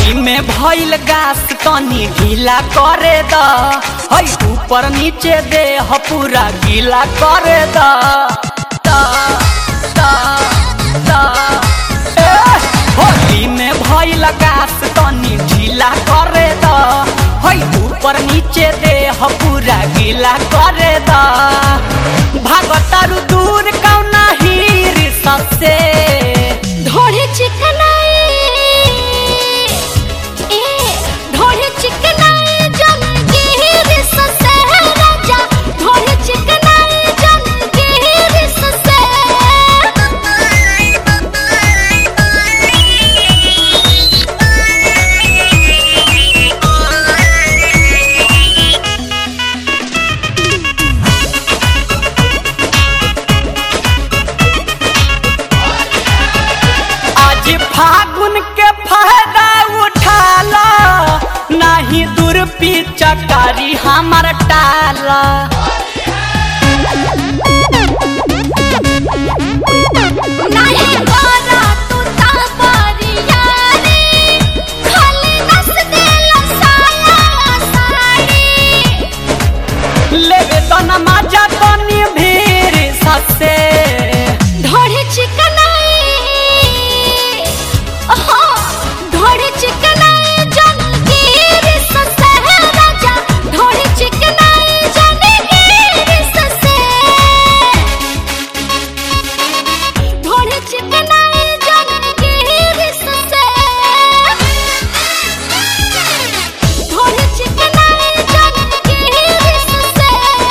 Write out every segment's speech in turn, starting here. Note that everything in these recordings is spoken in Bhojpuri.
होली में भइल गास तनी ढीला करे द हई ऊपर नीचे दे ह पूरा गीला करे द द द द ए होली में भइल गास तनी ढीला करे द हई ऊपर नीचे दे ह पूरा गीला करे द भागतारू दूर कौना हीर सबसे ढोढ़े चिकनाए ए ढोढ़े चिकनाए जन के रिस से राजा ढोढ़े चिकनाए जन के रिस से आज फागुन के फायदा उठाला नाही दूर चकारी हमार टाला नहीं गोरा तू तापरिया रे खाली नस देला साया साड़ी लेवे तो नमाजा तनी भीड़ ससे ढोढ़े चिकनाए ओहो ढोढ़े चिकनाए जन के रिस से राजा ढोढ़े चिकनाए जन के रिस से ढोढ़े चिकनाए जन के रिस से ढोढ़े चिकनाए जन के रिस से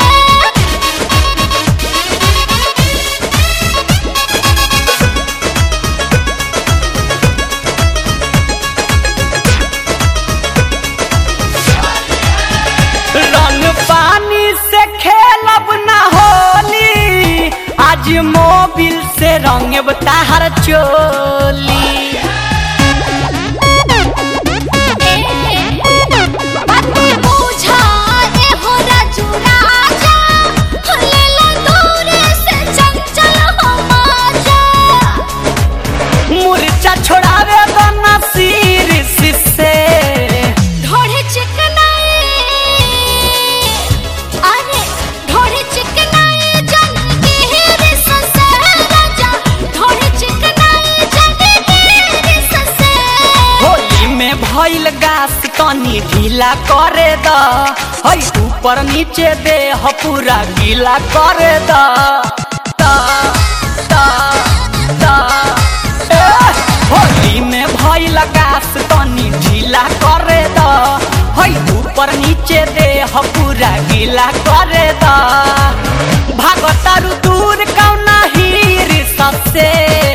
रंग पानी से खेलब ना होली आज मोबिल से रंग ताहर चोली मुरचा छोड़ावे तो नसीर से होली में भइल गास तनी ढीला करे द हई ऊपर नीचे दे ह पूरा गीला करे द द द द ए होली में भइल गास तनी ढीला करे द हई ऊपर नीचे दे ह पूरा गीला करे द भागतारू दूर कौना हीर सबसे